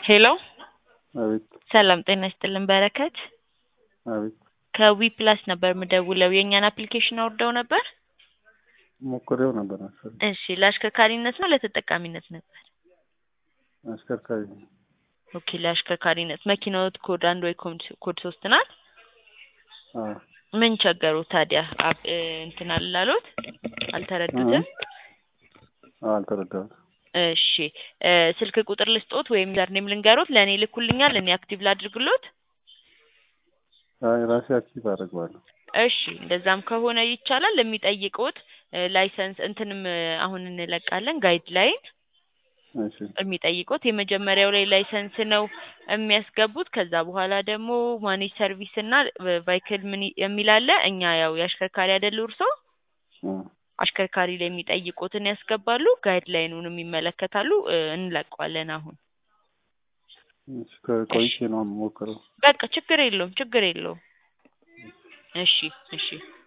ሄሎ አቤት ሰላም ጤና ይስጥልን በረከት አቤት ከዊ ፕላስ ነበር የምደውለው የእኛን አፕሊኬሽን አውርደው ነበር ሞክሬው ነበር መሰለኝ። እሺ ለአሽከርካሪነት ነው ለተጠቃሚነት ነበር አሽከርካሪ ኦኬ ለአሽከርካሪነት መኪናዎት ኮድ አንድ ወይ ኮድ ኮድ ሶስት ናት አዎ ምን ቸገሩት ታዲያ አብ- እ፣ እንትን አላሉት አልተረዱትም አዎ አልተረዳሁም። እሺ እ፣ ስልክ ቁጥር ልስጦት ወይም ዩዘርኔም ልንገሮት ለእኔ ልኩልኛል እኔ አክቲቭ ላድርግሎት አይ ራሴ አክቲቭ አደርገዋለሁ። እሺ እንደዛም ከሆነ ይቻላል የሚጠይቁት እ፣ ላይሰንስ እንትንም እ፣ አሁን እንለቃለን ጋይድ ላይን እሺ የሚጠይቁት የመጀመሪያው ላይ ላይሰንስ ነው የሚያስገቡት። ከዛ በኋላ ደግሞ ማኔጅ ሰርቪስ እና ቫይክል ምን የሚል አለ። እኛ ያው የአሽከርካሪ አይደሉ እርሶ አ፣ አሽከርካሪ ላይ የሚጠይቁትን ያስገባሉ። ጋይድ ላይኑንም ይመለከታሉ። እ፣ እንለቀዋለን አሁን እሺ ከቆይቼ ነው የምሞክረው። በቃ ችግር የለውም ችግር የለውም። እሺ እሺ